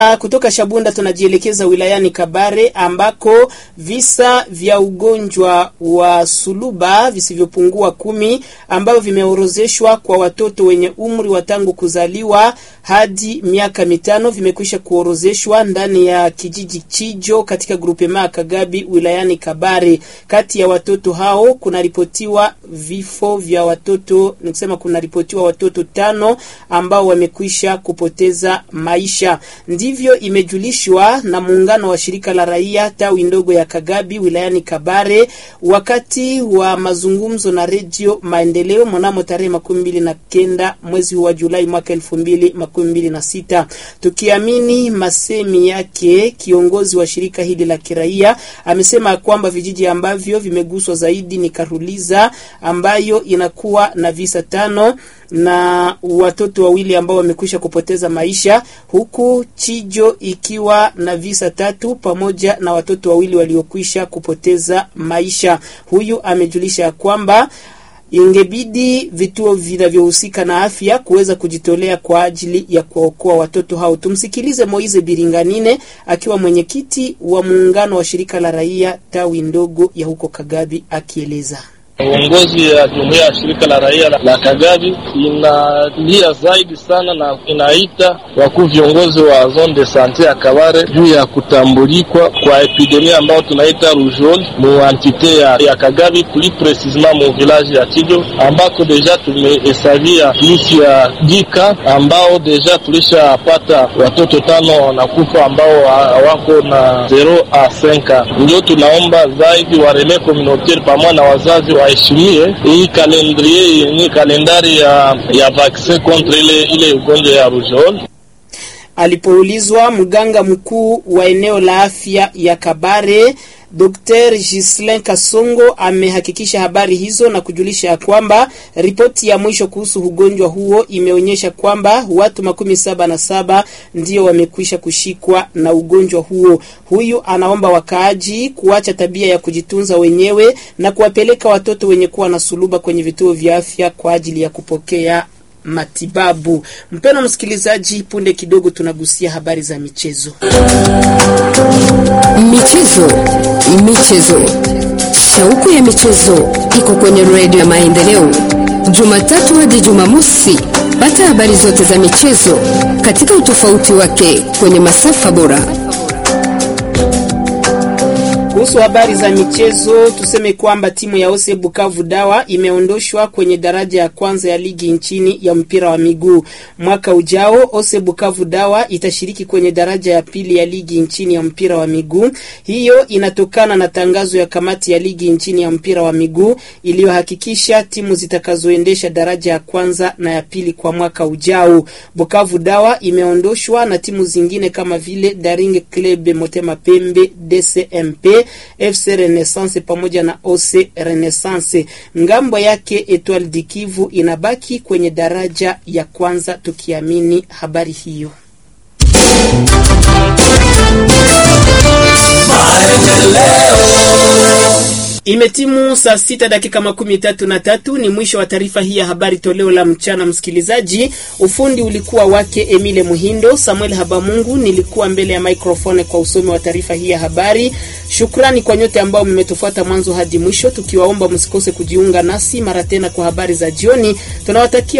Kutoka Shabunda tunajielekeza wilayani Kabare ambako visa vya ugonjwa wa suluba visivyopungua kumi ambavyo vimeorozeshwa kwa watoto wenye umri wa tangu kuzaliwa hadi miaka mitano vimekwisha kuorozeshwa ndani ya kijiji Chijo katika grupema Kagabi wilayani Kabare. Kati ya watoto hao kunaripotiwa vifo vya watoto, nikusema kunaripotiwa watoto tano ambao wamekwisha kupoteza maisha. Ndivyo imejulishwa na muungano wa shirika la raia tawi ndogo ya Kagabi wilayani Kabare wakati wa mazungumzo na redio Maendeleo mnamo tarehe makumi mbili na kenda mwezi wa Julai mwaka elfu mbili makumi mbili na sita. Tukiamini masemi yake, kiongozi wa shirika hili la kiraia amesema kwamba vijiji ambavyo vimeguswa zaidi ni Karuliza ambayo inakuwa na visa tano na watoto wawili ambao wamekwisha kupoteza maisha, huku Chijo ikiwa na visa tatu pamoja na watoto wawili waliokwisha kupoteza maisha. Huyu amejulisha kwamba ingebidi vituo vinavyohusika na afya kuweza kujitolea kwa ajili ya kuwaokoa watoto hao. Tumsikilize Moize Biringanine akiwa mwenyekiti wa muungano wa shirika la raia tawi ndogo ya huko Kagabi akieleza. Uongozi ya jumuiya ya shirika la raia la Kagabi inalia zaidi sana na inaita wakuu viongozi wa zone de sante ya Kabare juu ya kutambulikwa kwa epidemia ambayo tunaita rougeole mu antite ya, ya Kagabi, plus precisement mu village ya Chijo ambako deja tumehesabia plus ya dika ambao deja tulishapata watoto tano wanakufa ambao wako na 0 a 5. Ndio tunaomba zaidi wa relais communautaire pamoja na wazazi wa heshimie hii kalendrie yenye kalendari ya, ya vaksin kontre ile ile ugonjwa ya rougeole. Alipoulizwa mganga mkuu wa eneo la afya ya Kabare Dr. Gislin Kasongo amehakikisha habari hizo na kujulisha ya kwamba ripoti ya mwisho kuhusu ugonjwa huo imeonyesha kwamba watu makumi saba na saba ndio wamekwisha kushikwa na ugonjwa huo. Huyu anaomba wakaaji kuacha tabia ya kujitunza wenyewe na kuwapeleka watoto wenye kuwa na suluba kwenye vituo vya afya kwa ajili ya kupokea matibabu. Mpendwa msikilizaji, punde kidogo tunagusia habari za michezo. Michezo, michezo, shauku ya michezo iko kwenye redio ya Maendeleo, Jumatatu hadi Jumamosi. Pata habari zote za michezo katika utofauti wake kwenye masafa bora. Kuhusu habari za michezo tuseme kwamba timu ya Ose Bukavu Dawa imeondoshwa kwenye daraja ya kwanza ya ligi nchini ya mpira wa miguu. Mwaka ujao Ose Bukavu Dawa itashiriki kwenye daraja ya pili ya ligi nchini ya mpira wa miguu. Hiyo inatokana na tangazo ya kamati ya ligi nchini ya mpira wa miguu iliyohakikisha timu zitakazoendesha daraja ya kwanza na ya pili kwa mwaka ujao. Bukavu Dawa imeondoshwa na timu zingine kama vile Daring Club Motema Pembe, DCMP FC Renaissance pamoja na OC Renaissance. Ngambo yake Etoile du Kivu inabaki kwenye daraja ya kwanza, tukiamini habari hiyo. Imetimu saa sita dakika makumi tatu na tatu. Ni mwisho wa taarifa hii ya habari toleo la mchana. Msikilizaji, ufundi ulikuwa wake Emile Muhindo, Samuel Habamungu nilikuwa mbele ya microphone kwa usomi wa taarifa hii ya habari. Shukrani kwa nyote ambao mmetufuata mwanzo hadi mwisho, tukiwaomba msikose kujiunga nasi mara tena kwa habari za jioni. Tunawatakia